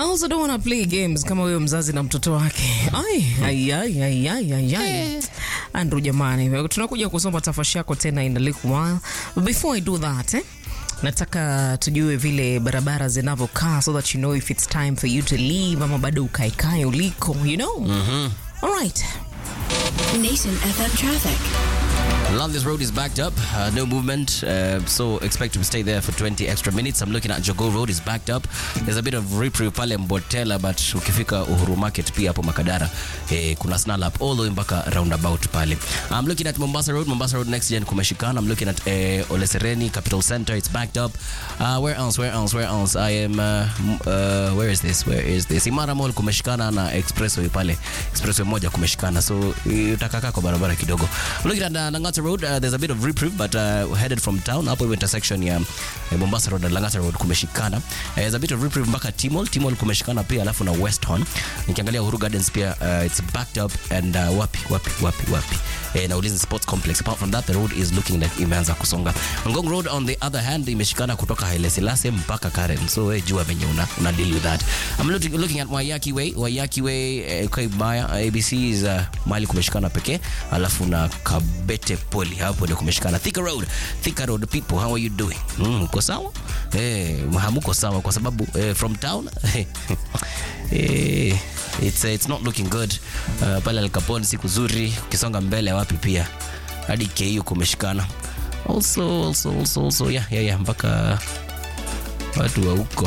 I also don't want to play games kama huyo mzazi na mtoto wake. Ai, ai, ai, ai, ai, ai, ai. Andrew jamani, tunakuja kusoma tafashi yako tena in a little while. But before I do that, eh? Nataka tujue vile barabara zinavyokaa so that you know if it's time for you to leave ama bado ukaekae uliko, you know? All right. Nation FM traffic. Landis Road is backed up, uh, no movement, uh, so expect to stay there for 20 extra minutes. I'm looking at Jogo Road is backed up. There's a bit of reprieve pale Mbotela, but ukifika Uhuru Market pia hapo Makadara eh, kuna snarl up all the way mpaka roundabout pale. I'm looking at Mombasa Road, Mombasa Road next gen kumeshikana. I'm looking at eh, Ole Sereni Capital Center, it's backed up. Uh, where else? Where else? Where else? I am uh, m- uh, where is this? Where is this? Imara Mall kumeshikana na expressway pale. Expressway moja kumeshikana. So eh, utakaa kwa barabara kidogo. I'm looking at uh, Langata Road, uh, there's a bit of reprieve but uh, headed from town hapo hiyo intersection ya eh, Mombasa Road na Langata Road kumeshikana. Uh, there's a bit of reprieve mpaka Timol, Timol kumeshikana pia alafu na West Horn. Nikiangalia Uhuru Gardens pia uh, it's backed up and uh, wapi wapi wapi wapi. Eh, na Ulinzi Sports Complex. Apart from that the road is looking like imeanza kusonga. Ngong Road on the other hand imeshikana kutoka Haile Selassie mpaka Karen. So wewe jua venye una, una deal with that. I'm looking, looking at Waiyaki Way. Waiyaki Way eh, kwa Ibaya ABC is uh, mahali kumeshikana pekee. Alafu na Kabete Poli hapo ndio kumeshikana. Thika Road. Thika Road people how are you doing? Mm, uko sawa? Eh, hamuko sawa kwa sababu eh, from town eh, it's, uh, it's not looking good. Uh, pale Al Capone siku zuri ukisonga mbele wapi pia hadi KU kumeshikana. Also also also also yeah yeah yeah mpaka watu wa huko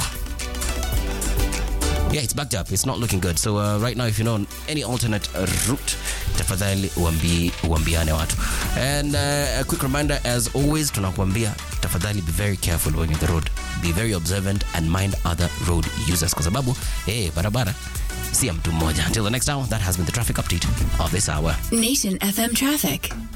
yeah it's backed up it's not looking good so uh, right now if you know any alternate uh, route tafadhali uambi, uambiane watu and uh, a quick reminder as always tunakuambia tafadhali be very careful when you're on the road be very observant and mind other road users kwa sababu eh barabara si ya mtu mmoja until the next hour that has been the traffic update of this hour Nation FM traffic.